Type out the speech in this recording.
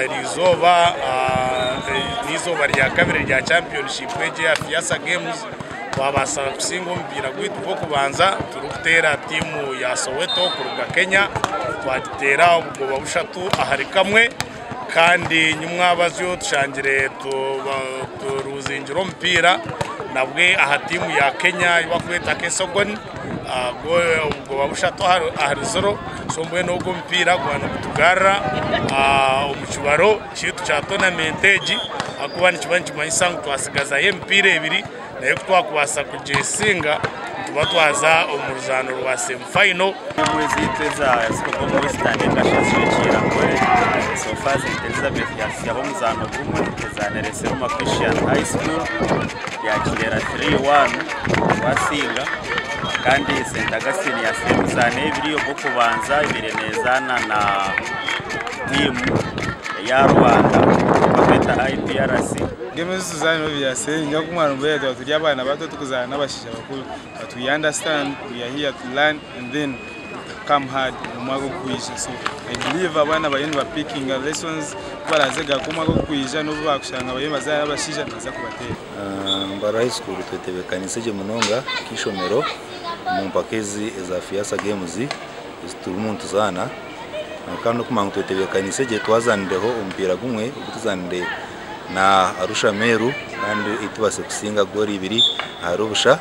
iri zuba ni izuba rya kabiri rya championship ya fiyasa games wabasaba gusinga umupira guhita ubwo kubanza turi gutera timu ya soweto kuruga kenya twatera ubwoba bushatu ahari kamwe kandi nyumwabazi yo dushangire turuzingiro umupira nabwe aha timu ya kenya ibakwita kesogoni ubwoba bushatu ahari zoro sombuye n'ubwo umupira guhana ubutugara umukibaro kitu cya tonamenteji akuba nikibanyi kimanyisango twasigazayo emipira ebiri nayo twakubasa kugisinga tuba twaza umuruzano rwa semufayino mwezi iteza sikokomo wesitani ndashashikira kore sofa elizabeth yasiya bo muzano gumwe iteza nerese roma christian high school yakirera 3-1 basinga kandi sendagasini yasiye muzane ibiriyo bwo kubanza ibirenezana na timu ya rwanda bafeta iprc ngeme zituzana no byase njya kumwana mbere tuba turi abana bato tukuzana n'abashisha bakuru but we understand we are here to learn and then come hard mu mwaka w'ukwisha so i believe abana barimo bapikinga lessons barazega ko umwaka w'ukwisha n'ubu bakushanga barimo bazana n'abashisha baza kubatera mbara high school twetebekanisa gye munonga kishomero mumpaka ezi eza fiasa games eziturimu nituzaana kandi okumanya ngu twetebekanise gye twazanireho omupiira gumwe ogutuzanire na arusha meru kandi itubase kusinga goori ibiri aha rubusha